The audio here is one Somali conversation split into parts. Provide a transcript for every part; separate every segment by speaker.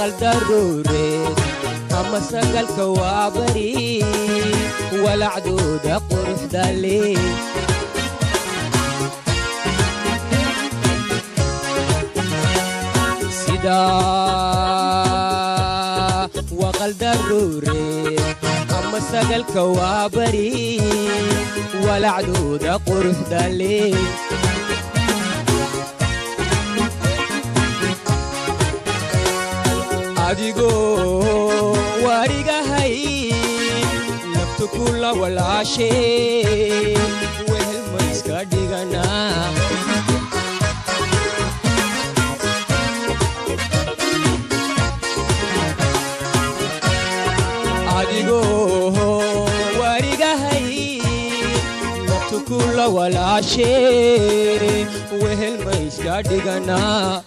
Speaker 1: waqaldaruureed ama sagalka waa bari walacdooda quruxda leh sida waqaldaruureed ama sagalka waa bari walacdooda quruxda leh adigoo warigahay naftu kula walaashee wehel ma iska dhiganaa adigoo warigahay naftu kula walaashee wehel ma iska dhiganaa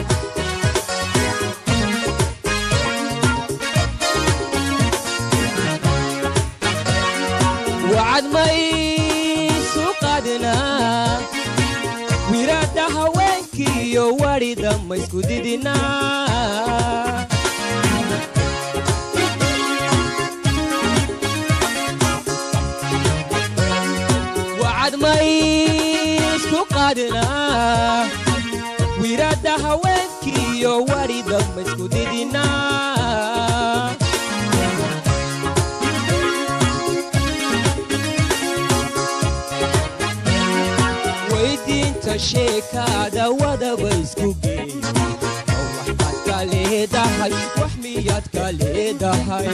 Speaker 1: wacad maysu qaadinaa wiraadda haweenkiiyo wadhida maysku didinaa wacad maysku qaadinaa wiraadda haweenkiiyo wadhida maysku didinaa weydiinta sheekaada wadaba isku geey waxaad ka leedahay wax miyaad ka leedahay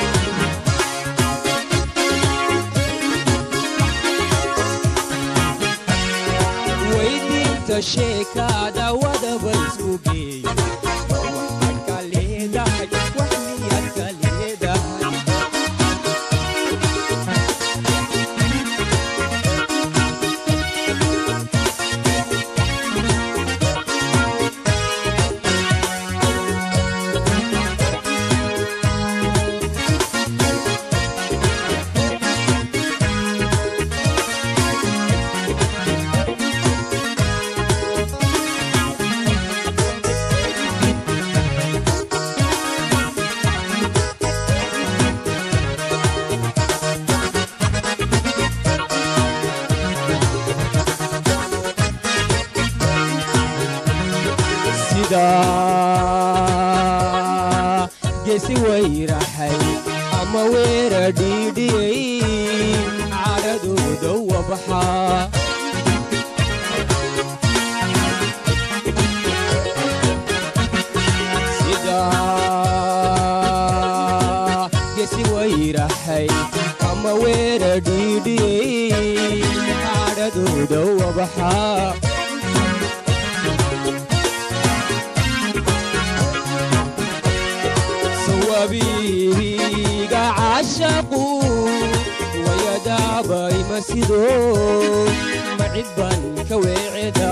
Speaker 1: weydiinta sheekaada wadaba isku geey waxaad ka leedahay wax miyaad ka leedahay sida geesi wayraxay ama weera dhiidhiyey cadhadooda wabaxa sida geesi wayraxay ama weera dhiidhiyey cadhadooda wabaxa sawabiga caashaqu wayadaabay masido macid baan ka weeceda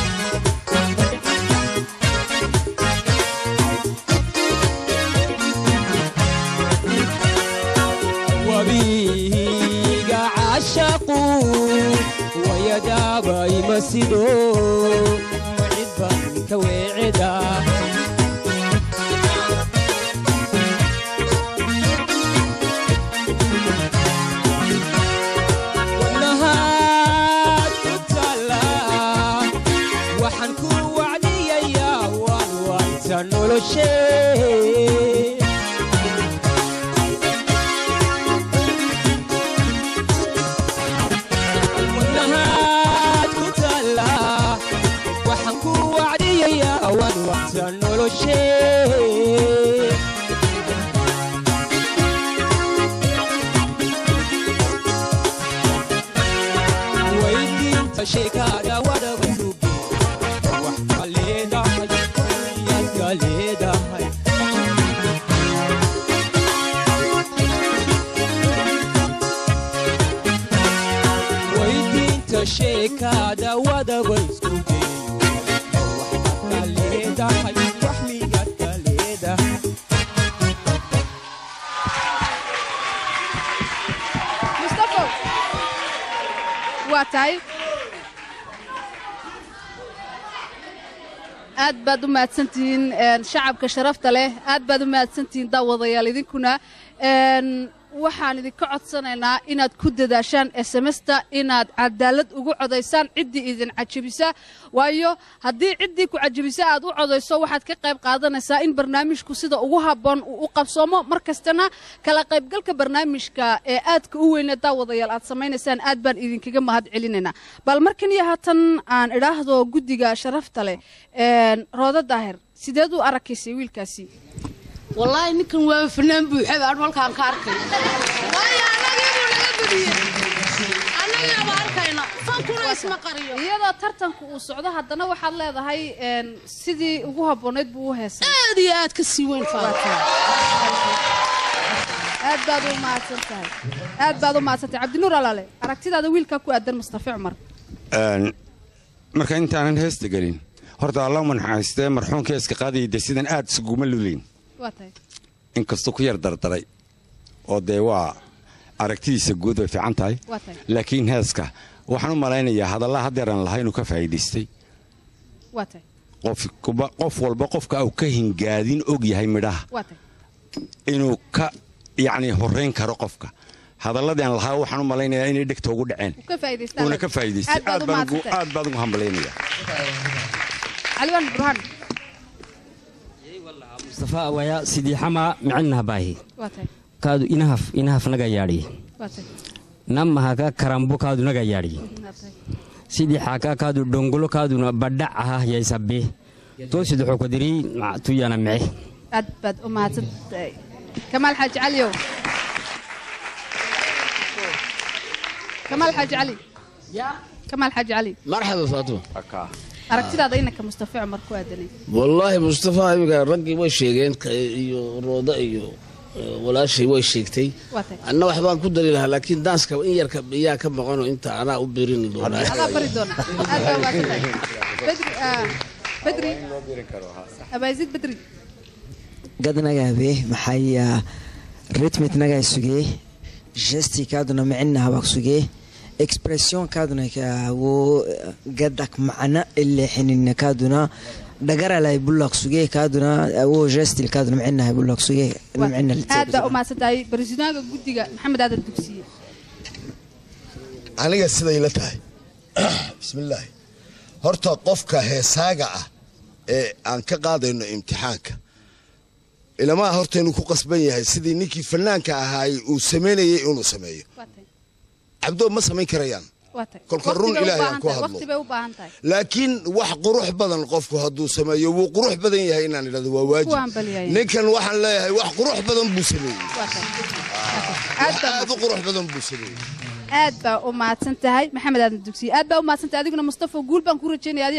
Speaker 1: wabiga caashaqu wayadaabay masido macid baan ka weeceda wadnahaad ku taala waxaan ku wacdiyayaa waan waanta noloshee wadnahaad ku taala waxaan ku wacdiyayaa waan waanta noloshee weydiinta sheekaada wadaba suge wax ka leedahay yaad ka leedahay weydiinta sheekaada wadaba isku geeyo wax ka leedahay wax miyaad ka leedahay
Speaker 2: mustafo waa tahay aad baad u mahadsantihiin een, shacabka sharafta leh aad baad u mahadsantihiin daawadayaal idinkuna een, waxaan idinka codsanaynaa inaad ku dadaashaan smsta inaad cadaalad ugu codaysaan ciddii idin cajabisa waayo haddii ciddii ku cajabisa aad u codayso waxaad ka qayb qaadanaysaa in barnaamijku sida ugu habboon uu u qabsoomo mar kastana kala qaybgalka barnaamijka ee aadka u weyne daawadayaal aad samaynaysaan aad baan idinkaga mahad celinaynaa bal markan iyo haatan aan idhaahdo guddiga sharafta leh een, roodo daahir sideed u arakaysay wiilkaasi
Speaker 3: wallaahi ninkan waa fanaan buuxa baan halkaan ka arkay waayo annagii buu naga badiyey annagaaba arkayna fankuna isma qariyo
Speaker 2: iyadoo tartanku uu socdo haddana waxaad leedahay een, sidii ugu habboonayd buu u heesay
Speaker 3: aad iyo aad ka sii weyn faanka
Speaker 2: aad baad u mahadsan tahay aad baad u mahadsan tahay cabdinuur alaale aragtidaada wiilkaa ku aadan mustafa cumar
Speaker 4: Een, marka intaanan heesta gelin horta alla manxaystee marxuumka iska qaadayay dee sidan aad isuguma lulayn
Speaker 2: waa tahay
Speaker 4: inkastuu ku yar dardaray oo dee waa aragtidiisa guud way fiican tahay
Speaker 2: waa tahay
Speaker 4: laakiin heeska waxaan u malaynayaa hadallaa haddeeran lahaa inuu ka faa'iidaystay
Speaker 2: waa tahay
Speaker 4: qof kuba- qof walba qofka uu ka hingaadin og yahay midhaha
Speaker 2: waa tahay
Speaker 4: inuu ka yacni horrayn karo qofka hadalladii aan lahaa waxaan u malaynayaa inay dhegta ugu dhaceen
Speaker 2: Uu ka faa'iidaystaa
Speaker 4: uuna ka faa'iidaystay
Speaker 2: aad baad
Speaker 4: aad
Speaker 2: u
Speaker 4: baan ugu-
Speaker 2: mahadsan tahay
Speaker 4: aad baan ugu hambalaynayaa
Speaker 2: caliwaan burhaan
Speaker 5: mustafa waya sidii xamaa micinaha baahi
Speaker 2: waa tahay
Speaker 5: kaadu inahaf inahaf naga yaadhi
Speaker 2: waa tahay
Speaker 5: namahaka karambu kaadu naga yaadhi
Speaker 2: waa tahay
Speaker 5: sidii xaaka kaadu dhongolo kaaduna badhac aha yaysabe toosid wuxuu ku diri ma- tuyana mice
Speaker 2: aad baad u mahadsan tahay kamaal xaaji caliyow kamaal xaaji cali kamaal xaaji cali
Speaker 6: marxaba faatuma
Speaker 2: aragtidaada inanka mustafa cumar ku aadanay
Speaker 6: wallaahi mustafa iminka raggii way sheegeen ka- iyo rooda iyo eh, walaashay way sheegtay
Speaker 2: waa tahay
Speaker 6: anna waxbaan ku dari lahaa laakiin daanska in yarka iyaa ka maqano inta anaa u birini doonaa
Speaker 2: adaa bari doona aad baa mahadsan tahay bedri ah, bedri abaazid bedri
Speaker 7: gadnagaabe maxaya ritmitnagaa sugee gestikaaduna micinahabak sugee expressionkaaduna wo gadak macna ileexinin kaaduna dhagaralay bulak sugee kaaduna wo gestil kaaduna micinahay bulak sugee
Speaker 2: Waa
Speaker 7: micina
Speaker 2: tahay. aad baa u mahadsan tahay barisidaanka guddiga maxamed aadan dugsiye
Speaker 8: aniga siday la tahay bismillaahi horta qofka heesaaga ah ee aan ka qaadayno imtixaanka ilamaa horta inuu ku qasban yahay sidii ninkii fanaanka ahaay uu samaynayay inuu sameeyo
Speaker 2: waa tahay
Speaker 8: cabdoo ma samayn karayaan
Speaker 2: waa tahay
Speaker 8: Kolka run
Speaker 2: Waqti bay u
Speaker 8: Ilaahay
Speaker 2: baahan
Speaker 8: aan ku
Speaker 2: tahay,
Speaker 8: hadlo.
Speaker 2: waqti bay u baahan tahay
Speaker 8: laakiin wax qurux badan qofku hadduu sameeyo wuu qurux badan yahay inaan idhahdo waa waajib
Speaker 2: Kuwaan balyahay.
Speaker 8: ninkan waxaan leeyahay wax qurux badan buu sameeyey
Speaker 2: waa tahay
Speaker 8: wax aad u qurux badan buu sameeyey
Speaker 2: aad baa u mahadsan tahay maxamed aadan dugsiye aad baa u mahadsan tahay adiguna mustafa guul baan ku rajaynaya